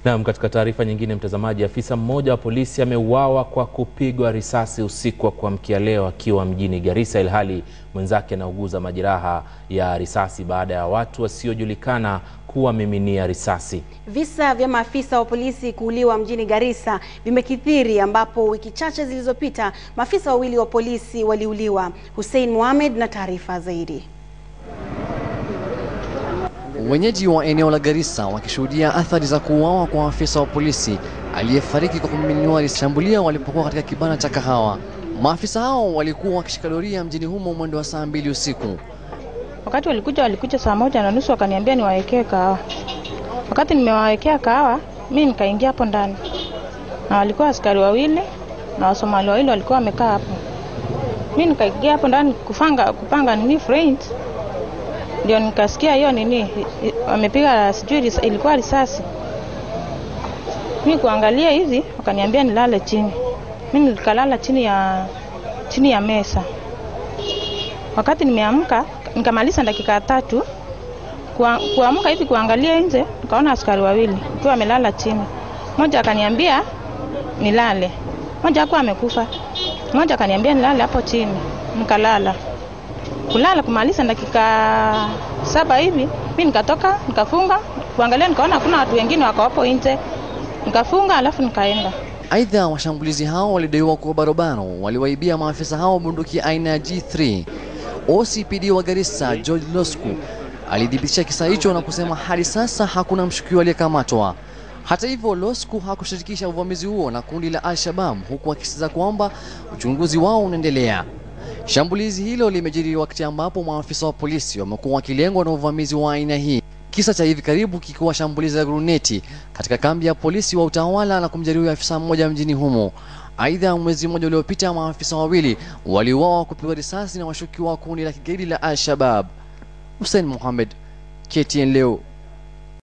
Naam, katika taarifa nyingine, mtazamaji, afisa mmoja wa polisi ameuawa kwa kupigwa risasi usiku wa kuamkia leo akiwa mjini Garissa, ilhali mwenzake anauguza majeraha ya risasi baada ya watu wasiojulikana kuwamiminia risasi. Visa vya maafisa wa polisi kuuliwa mjini Garissa vimekithiri ambapo wiki chache zilizopita maafisa wawili wa polisi waliuliwa. Hussein Mohamed na taarifa zaidi. Wenyeji wa eneo la Garissa wakishuhudia athari za kuuawa kwa afisa wa polisi aliyefariki kwa kumiminiwa risasi shambulio walipokuwa katika kibanda cha kahawa. Maafisa hao walikuwa wakishika doria mjini humo mwendo wa saa mbili usiku. Wakati walikuja walikuja saa moja na nusu wakaniambia niwawekee kahawa. Wakati nimewawekea kahawa, mimi nikaingia hapo ndani, na walikuwa askari wawili na Wasomali wawili walikuwa wamekaa hapo. Mimi nikaingia hapo ndani kufanga kupanga nini friend, ndio nikasikia hiyo nini wamepiga, sijui risa- ilikuwa risasi. Mimi kuangalia hivi, wakaniambia nilale chini. Mimi nikalala chini ya chini ya mesa. Wakati nimeamka nikamaliza dakika tatu Kua- kuamka hivi kuangalia nje, nikaona askari wawili wakiwa wamelala chini. Mmoja akaniambia nilale, mmoja hakuwa amekufa, mmoja akaniambia nilale hapo chini, nikalala. Kulala kumaliza dakika saba hivi, mi nikatoka nikafunga, kuangalia nikaona hakuna watu wengine wako hapo nje, nikafunga alafu nikaenda. Aidha, washambulizi hao walidaiwa kuwa barobaro waliwaibia maafisa hao bunduki aina ya G3. OCPD wa Garissa George Losku alithibitisha kisa hicho na kusema hadi sasa hakuna mshukiwa aliyekamatwa. Hata hivyo, Losku hakushirikisha uvamizi huo na kundi la Al-Shabab huku akisisitiza kwamba uchunguzi wao unaendelea. Shambulizi hilo limejiri wakati ambapo maafisa wa polisi wamekuwa wakilengwa na uvamizi wa aina hii. Kisa cha hivi karibu kikiwa shambulizi la gruneti katika kambi ya polisi wa utawala na kumjeruhi afisa mmoja mjini humo. Aidha, mwezi mmoja uliopita maafisa wawili waliuawa kupigwa risasi na washukiwa wa kundi la kigaidi la Al-Shabab. Hussein Mohamed, KTN leo.